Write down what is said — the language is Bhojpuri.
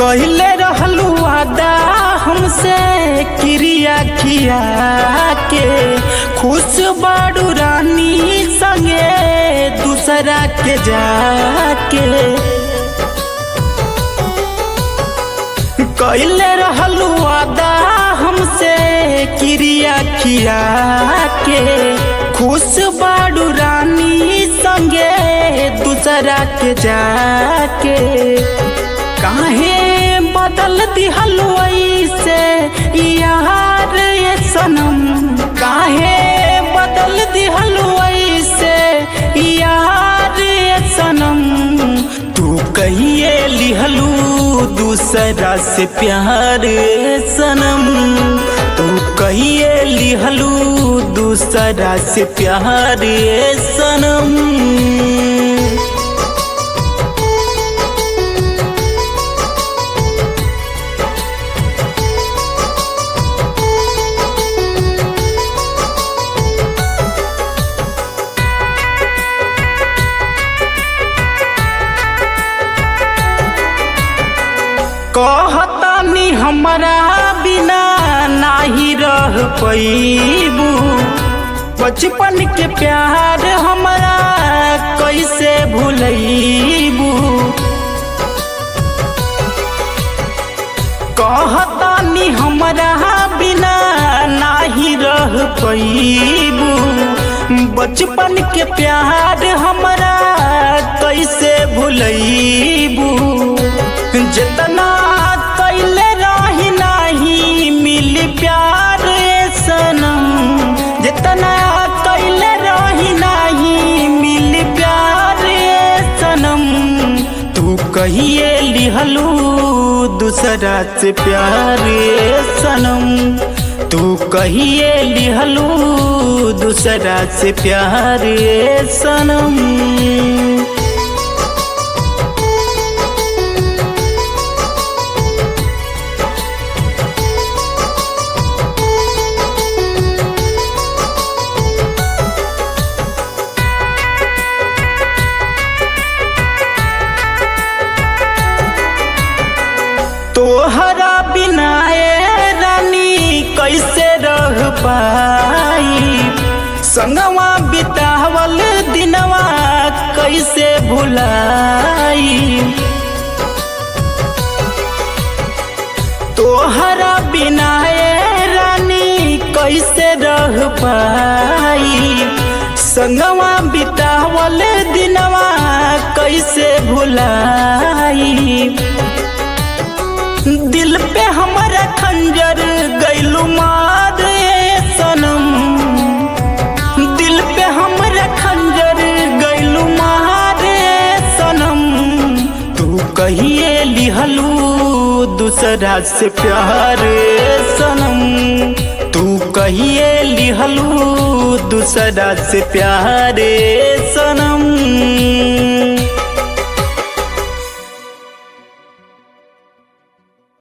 कहले रहलू आदा हमसे क्रिया किया के खुश बाड़ू रानी संगे दूसरा के जाके कहले रहलू आदा हमसे क्रिया किया के खुश बाड़ू रानी संगे दूसरा के जाके काहे बदल दिहलू ऐसे यार ये सनम काहे बदल दिहलू ऐसे यार ये सनम तू कहिए लिहलू दूसरा से प्यार ये सनम तू कहिए लिहलू दूसरा से प्यार ये सनम कहतानी हमरा बिना नाही रह पैबू बचपन के प्यार हमरा कैसे भूलैबू कहतानी हमरा बिना नाही रह पैबू बचपन के प्यार हमरा कैसे भूलैबू जितना कैले रही नहीं मिली प्यार सनम जितना कैले रही नहीं मिली प्यार सनम तू कहिए लिहलू दूसरा से प्यार सनम तू कहिए लिहलू दूसरा से प्यार सनम तोहरा बिना ए रानी कैसे रह पाई संगवा बितावल दिनवा कैसे भुलाई तोहरा बिना ए रानी कैसे रह पाई संगवा बितावल दिनवा कैसे भुलाई दिल पे हमारा खंजर गैलू मार सनम दिल पे हमारा खंजर गैलू मार सनम तू कहिए लिहलू दूसरा से प्यार सनम तू कहिए लिहलू दूसरा से प्यार सनम